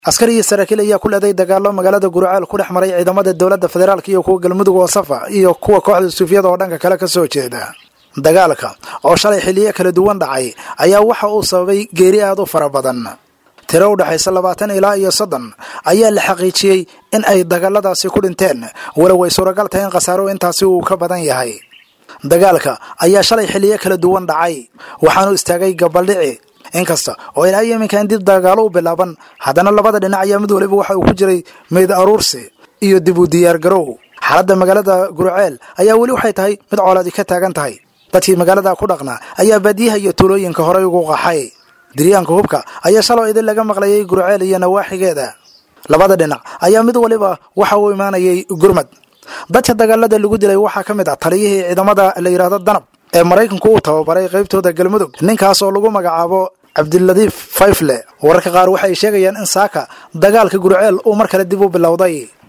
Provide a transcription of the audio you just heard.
askari iyo saraakiil ayaa ku leeday dagaalo magaalada guraceel ku dhex maray ciidamada dowladda federaalk iyo kuwa galmudug oo safa iyo kuwa kooxda suufiyada oo dhanka kale ka soo jeeda dagaalka oo shalay xilliyo kala duwan dhacay ayaa waxa uu sababay geeri aad u fara badan tiro u dhexaysa labaatan ilaa iyo soddon ayaa la xaqiijiyey in ay dagaaladaasi ku dhinteen walow ay suuragal tahay in khasaaro intaasi uu ka badan yahay dagaalka ayaa shalay xilliyo kala duwan dhacay waxaanu istaagay gabaldhici inkasta oo ilaa iminkan dib dagaalo u bilaaban haddana labada dhinac ayaa mid waliba waxa uu ku jiray meyd aruursi iyo dib u diyaargarow xaaladda magaalada gurceel ayaa weli waxay tahay mid coolaadi ka taagan tahay dadkii magaalada ku dhaqnaa ayaa baadiyaha iyo tuulooyinka horey ugu qaxay diryaanka hubka ayaa shaloo idin laga maqlayay gurceel iyo nawaaxigeeda labada dhinac ayaa mid waliba waxa uu imaanayay gurmad dadka dagaalada lagu dilay waxaa ka mid ah taliyihii ciidamada la yidhaahdo danab ee maraykanku uu tababaray qaybtooda galmudug ninkaas oo lagu magacaabo cabdiladiif fayfle wararka qaar waxay sheegayaan in saaka dagaalka gurceel uu mar kale dib u bilowday